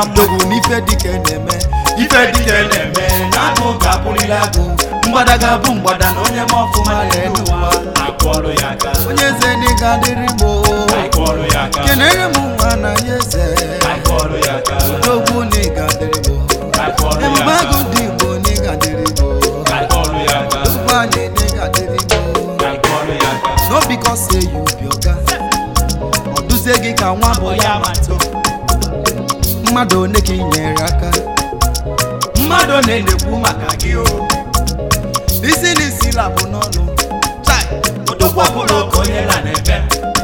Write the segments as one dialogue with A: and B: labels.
A: mma
B: dogwu n'ife dike na-eme
A: ife dike na-eme na agụ ga-abụrịla agụ mgbada ga-abụ mgbada na onye ma ọfụma na-enu ụwa akụọrụ ya aka
B: onye eze n'ịga dịrị mo
A: akụọrụ ya aka
B: kenere m nwa na ya eze
A: akụọrụ ya aka
B: dogwu n'ịga dịrị mo
A: akụọrụ ya
B: ebube agụ
A: aka
B: dị igbo n'ịga dịrị mo
A: akụọrụ ya aka
B: dogwu anyị n'ịga dịrị mo
A: akụọrụ ya aka
B: no because say you be oga ọ duzie gị ka nwa bụ ya
A: matụ
B: mmadụ one ka ị nyere aka
A: mmadụ na-enekwu maka gị o
B: isi na isi labụ n'ọnụ Chai!
A: odogwu ọbụla oke onye na na-ebe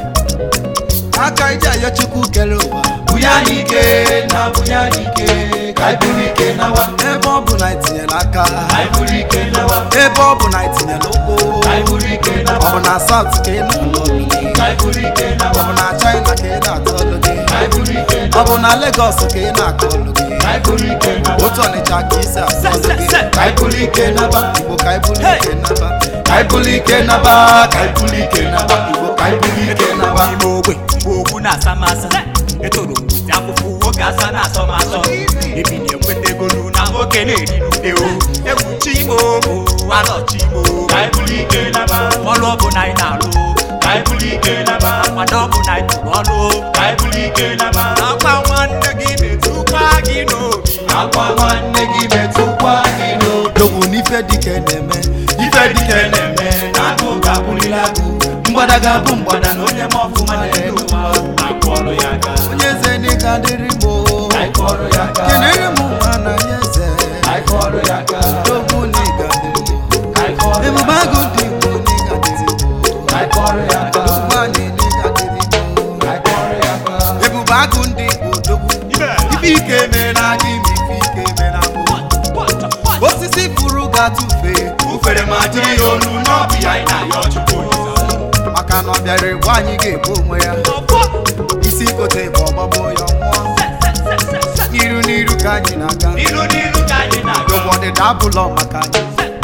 B: aka iji ayọ chukwu kere ụwa
A: bunye anyị ike na bunye anyị ike ka anyị buru ike nawa
B: ebe ọ bụ na itinyere aka
A: ka anyị buru ike nawa
B: ebe ọ bụ na itinyere ụkwụ
A: ka anyị buru ike
B: ọ
A: nawa
B: bụ na saut ka ị na-alụ ọlụ gị
A: ka anyị buru ike
B: ọ
A: nawa
B: bụ na china ka ị na-atụ ọlụ gị
A: ka anyị buru ike
B: ọ bụ na legos ka ị na-akụ ọlụ gị
A: ka anyị buru ike nawa
B: otu ọnịcha ka isi asụ ọlụ gị
A: ka anyị buru ike naba
B: igbo ka anyị bụrụ ike naba
A: ka anyị buru ike naba ka anyị buru ike naba igbo ka anyị buru ike naba
C: n'ime ogbe mgbe ogbu na-asa m asa etoro m ite akwụkwọ nwoke asa na-asọ m asọ ebi na-enweta egolu na nwoke na-eri n'ude o egwu chimo alọchi imo
A: ka anyị buru ike naba
C: ọlụ ọbụla anyị na-alụ
A: ka anyị buru ike naba
C: mmadụ ọbụla anyị tụrụ ọlụ
A: ka anyị buru ike naba
C: akwa nwanne gị metụkwa gị n'obi
A: akwa nwanne gị metụkwa gị n'obi
B: dogwu n'ife dike na-eme
A: ife dike na-eme na agụ ga-abụrịla agụ mgbada ga-abụ mgbada na onye ma ọfụma na-enu ụwa akụọrụ ya aka
B: onye eze n'ịga dịrị mo
A: anyị kụọrụ ya aka
B: kenere m nwa na ya eze
A: anyị kụọrụ ya aka
B: dogwu n'ịga dịrị mo
A: anyị kụọrụ ya
B: ebube
A: aka
B: agụ dị igbo n'ịga dịrị mo
A: anyị kụọrụ ya aka
B: dogwu anyị n'ịga dịrị mo
A: anyị kụọrụ ya aka
B: ebube agụ ndị igbo dogwu ife ike mere na gị ma ife ike mere na mụ osisi furu ga-atụfe
A: ufere ma jiri ya olu n'ọbụ ya anyị na-ayọ chukwu olise
B: maka na ọ bịara egbu anyị ga-egbu onwe ya isi kote bụ ọgbagbo ya nwụọ n'iru n'iru ka anyị na-aga
A: n'ilu n'ilu ka anyị na-aga
B: n'ụwa ọdịda abụlọ maka anyị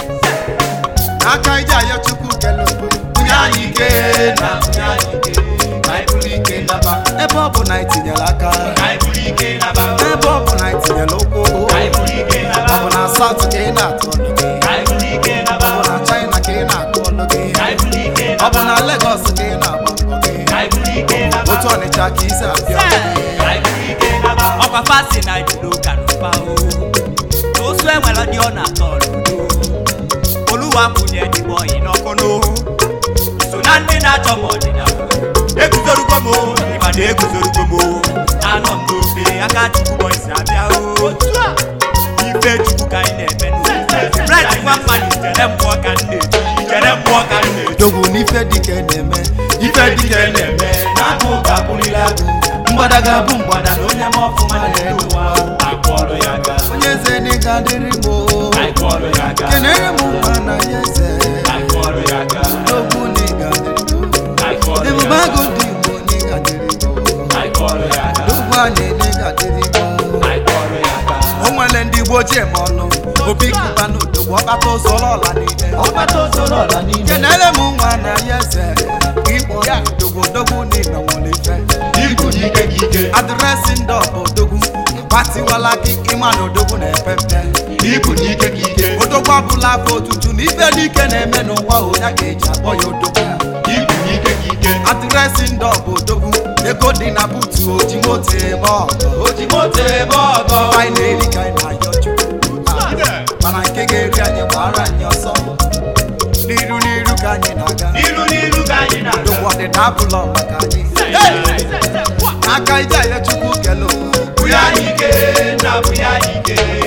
B: n'aka ije ayọ chukwu kele obodo
A: bunye anyị ike na bunye anyị ike ka anyị buru ike naba
B: ebe ọ bụ na itinyere aka
A: ka anyị buru ike naba
B: ebe ọ bụ na itinyere ụkwụ
A: ka anyị buru ike naba
B: ọ bụ na saut ka ị na-atụ ọnụ gị
A: ka anyị buru ike naba
B: ọ bụ na china ka ị na-akụ ọnụ gị
A: ka anyị buru ike
B: ọ bụ
A: naba
B: na legos ka ị na-agba mbọ gị
A: ka anyị buru ike naba
B: otu ọnịcha ka isi abịa
A: ka anyị buru ike naba
C: ọkwa fasi na jiri ụka n'ụba o osu enwere dị ọ na-atọ n'udo oluwa kwụnye dịbọ ọyị n'ọkụ n'ohu so na ndị na-achọ m ọdịnala eguzorugo m o, ịma na eguzorugo m o. anọ m n'ofe aka chukwu bọyisi abịa o ife chukwu ka anyị na-eme n'ofe bred nwa mmadụ jere mmụọ ka m na-eji jere mmụọ ka m na-eji
B: dogwu n'ife dike na-eme
A: ife dike na-eme na agụ ga-abụrịla agụ mgbada ga-abụ mgbada na onye ma ọfụma na-enu ụwa akụọrụ ya aka
B: onye eze n'ịga dịrị mo
A: anyị kụọrụ ya aka
B: kenere m nwa na ya eze
A: anyị kụọrụ ya aka
B: dogwu n'ịga dịrị mo
A: anyị kụọrụ
B: ebube
A: ya
B: agụ
A: aka
B: dị igbo n'ịga dịrị mo
A: anyị kụọrụ ya aka
B: dogwu anyị n'ịga dịrị mo
A: anyị kụọrụ ya aka
B: o nwere ndị igbo ji eme ọnụ obi kụba n'odogwu ọkpata ụzọrọ ọla niile
A: ọgbata osoro ọla niile
B: kenere m nwa na ya eze igbo ya dogwu dogwu n'ime nwere ife
A: ibu n'ike gị ike
B: adreesị ndị ọbụ odogwu gbatiwala gị ịma na odogwu na-epe mpe
A: ibu n'ike gị ike
B: odogwu ọbụla afọ otutu na ife n'ike na-eme n'ụwa onye ga-eji akpọ ya odogwu
A: ibu n'ike gị ike
B: adreesị ndị ọbụ odogwu ego dị na butu oji moto eme ọgọ
A: oji moto ebe ọgọ
B: anyị na-eri ka anyị na-ayọ chukwu mana nke ga-eri anyị gbara anyị ọsọ n'iru n'iru ka anyị na-aga
A: ilu n'ilu ka anyị na-aga
B: odogwu ọdịda abụlọ maka anyị aka ije ayọ chukwu kele
A: bunye anyị ike na bunye anyị ike